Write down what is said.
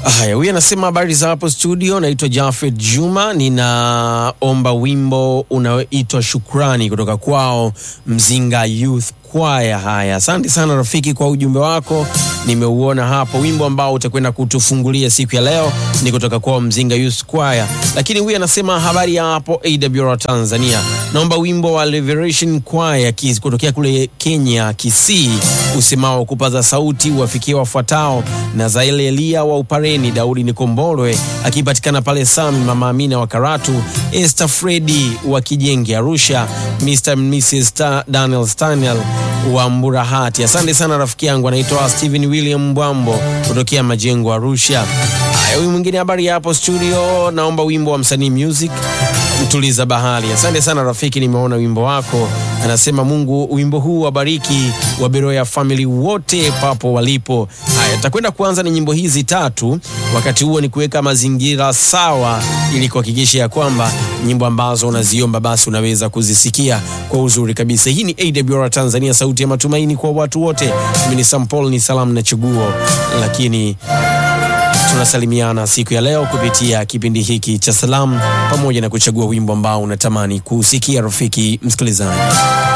Haya, huyu anasema habari za hapo studio, naitwa Jafet Juma, ninaomba wimbo unaoitwa Shukrani kutoka kwao Mzinga Youth Choir. Haya, asante sana rafiki kwa ujumbe wako, nimeuona hapo. Wimbo ambao utakwenda kutufungulia siku ya leo ni kutoka kwao Mzinga Youth Choir, lakini huyu anasema habari ya hapo AWR Tanzania, naomba wimbo wa Liberation Choir Kis kutokea kule Kenya Kisii, usemao kupaza sauti wafikie wafuatao na Zaile Elia wa Upareni, Daudi Nikombolwe akipatikana pale Sami, Mama Amina wa Karatu, Esther Fredi wa Kijenge Arusha, Mr and Mrs Ta Daniel Stanel wa Mburahati. Asante sana rafiki yangu, anaitwa Stephen William Mbwambo kutokea Majengo Arusha. Haya, huyu mwingine habari ya hapo studio, naomba wimbo wa msanii music mtuliza bahari. Asante sana rafiki, nimeona wimbo wako. Anasema Mungu wimbo huu wabariki wa Beroya family wote papo walipo. Haya, takwenda kuanza na nyimbo hizi tatu, wakati huo ni kuweka mazingira sawa, ili kuhakikisha ya kwamba nyimbo ambazo unaziomba basi unaweza kuzisikia kwa uzuri kabisa. Hii ni AWR Tanzania, sauti ya matumaini kwa watu wote. Mimi ni Sampol, ni salamu na chaguo, lakini tunasalimiana siku ya leo kupitia kipindi hiki cha salamu pamoja na kuchagua wimbo ambao unatamani kusikia, rafiki msikilizaji.